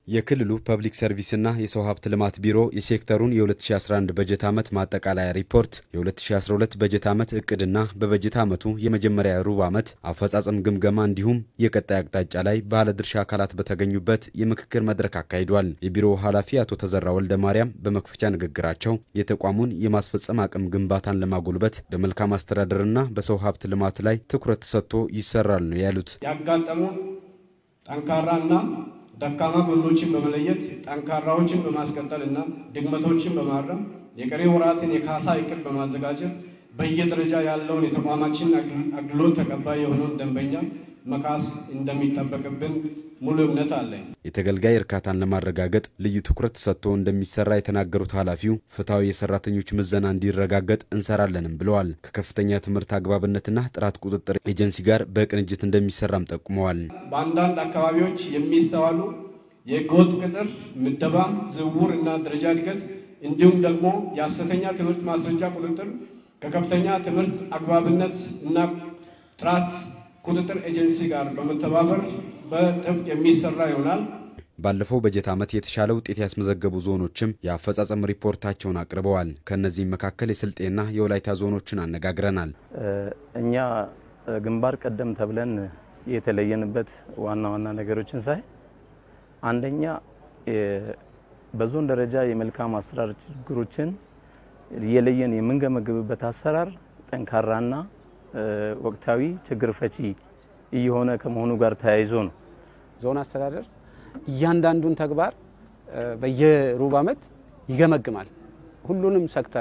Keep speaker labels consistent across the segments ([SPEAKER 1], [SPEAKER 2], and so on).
[SPEAKER 1] የክልሉ ፐብሊክ ሰርቪስና የሰው ሀብት ልማት ቢሮ የሴክተሩን የ2011 በጀት ዓመት ማጠቃለያ ሪፖርት፣ የ2012 በጀት ዓመት እቅድና በበጀት ዓመቱ የመጀመሪያ ሩብ ዓመት አፈጻጸም ግምገማ እንዲሁም የቀጣይ አቅጣጫ ላይ ባለድርሻ አካላት በተገኙበት የምክክር መድረክ አካሂዷል። የቢሮው ኃላፊ አቶ ተዘራ ወልደ ማርያም በመክፈቻ ንግግራቸው የተቋሙን የማስፈጸም አቅም ግንባታን ለማጎልበት በመልካም አስተዳደርና በሰው ሀብት ልማት ላይ ትኩረት ተሰጥቶ ይሰራል ነው ያሉት።
[SPEAKER 2] ያጋጠሙን ጠንካራና ደካማ ጎኖችን በመለየት ጠንካራዎችን በማስቀጠል እና ድክመቶችን በማረም የቀሪ ወራትን የካሳ እቅድ በማዘጋጀት በየደረጃ ያለውን የተቋማችን አገልግሎት ተቀባይ የሆነውን ደንበኛ መካስ እንደሚጠበቅብን ሙሉ እምነት አለኝ።
[SPEAKER 1] የተገልጋይ እርካታን ለማረጋገጥ ልዩ ትኩረት ሰጥቶ እንደሚሰራ የተናገሩት ኃላፊው ፍትሐዊ የሰራተኞች ምዘና እንዲረጋገጥ እንሰራለንም ብለዋል። ከከፍተኛ ትምህርት አግባብነትና ጥራት ቁጥጥር ኤጀንሲ ጋር በቅንጅት እንደሚሰራም ጠቁመዋል።
[SPEAKER 2] በአንዳንድ አካባቢዎች የሚስተዋሉ የህገወጥ ቅጥር፣ ምደባ፣ ዝውውር እና ደረጃ እድገት እንዲሁም ደግሞ የሐሰተኛ ትምህርት ማስረጃ ቁጥጥር ከከፍተኛ ትምህርት አግባብነት እና ጥራት ቁጥጥር ኤጀንሲ ጋር በመተባበር በጥብቅ የሚሰራ ይሆናል።
[SPEAKER 1] ባለፈው በጀት ዓመት የተሻለ ውጤት ያስመዘገቡ ዞኖችም የአፈጻጸም ሪፖርታቸውን አቅርበዋል። ከእነዚህም መካከል የስልጤና የወላይታ ዞኖችን አነጋግረናል።
[SPEAKER 3] እኛ ግንባር ቀደም ተብለን የተለየንበት ዋና ዋና ነገሮችን ሳይ አንደኛ በዞን ደረጃ የመልካም አስተዳደር ችግሮችን የለየን የምንገመግብበት አሰራር ጠንካራና ወቅታዊ ችግር ፈቺ እየሆነ ከመሆኑ ጋር ተያይዞ ነው።
[SPEAKER 4] ዞን አስተዳደር እያንዳንዱን ተግባር በየሩብ ዓመት ይገመግማል። ሁሉንም ሴክተር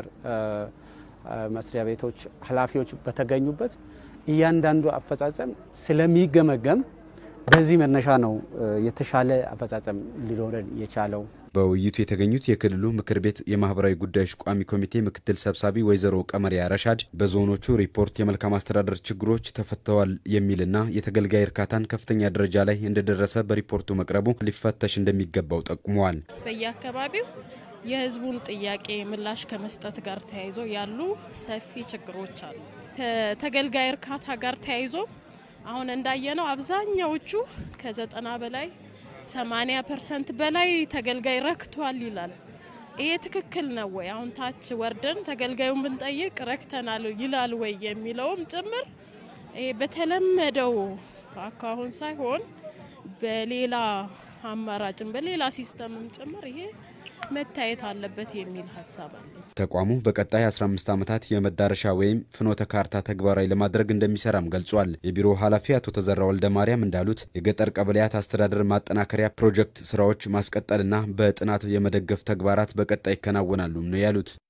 [SPEAKER 4] መስሪያ ቤቶች ኃላፊዎች በተገኙበት እያንዳንዱ አፈጻጸም ስለሚገመገም በዚህ መነሻ ነው የተሻለ አፈጻጸም ሊኖረን የቻለው።
[SPEAKER 1] በውይይቱ የተገኙት የክልሉ ምክር ቤት የማህበራዊ ጉዳዮች ቋሚ ኮሚቴ ምክትል ሰብሳቢ ወይዘሮ ቀመሪያ ረሻድ በዞኖቹ ሪፖርት የመልካም አስተዳደር ችግሮች ተፈተዋል የሚልና የተገልጋይ እርካታን ከፍተኛ ደረጃ ላይ እንደደረሰ በሪፖርቱ መቅረቡ ሊፈተሽ እንደሚገባው ጠቁመዋል።
[SPEAKER 5] በየአካባቢው የህዝቡን ጥያቄ ምላሽ ከመስጠት ጋር ተያይዞ ያሉ ሰፊ ችግሮች አሉ። ከተገልጋይ እርካታ ጋር ተያይዞ አሁን እንዳየነው አብዛኛዎቹ ከዘጠና በላይ 80 ፐርሰንት በላይ ተገልጋይ ረክቷል ይላል። ይሄ ትክክል ነው ወይ? አሁን ታች ወርደን ተገልጋዩን ብንጠይቅ ረክተናል ይላል ወይ የሚለውም ጭምር ይሄ በተለመደው አካሁን ሳይሆን በሌላ አማራጭም በሌላ ሲስተምም ጭምር ይሄ መታየት አለበት የሚል ሀሳብ አለ።
[SPEAKER 1] ተቋሙ በቀጣይ 15 ዓመታት የመዳረሻ ወይም ፍኖተ ካርታ ተግባራዊ ለማድረግ እንደሚሰራም ገልጿል። የቢሮ ኃላፊ አቶ ተዘራ ወልደ ማርያም እንዳሉት የገጠር ቀበሌያት አስተዳደር ማጠናከሪያ ፕሮጀክት ስራዎች ማስቀጠልና በጥናት የመደገፍ ተግባራት በቀጣይ ይከናወናሉ ነው ያሉት።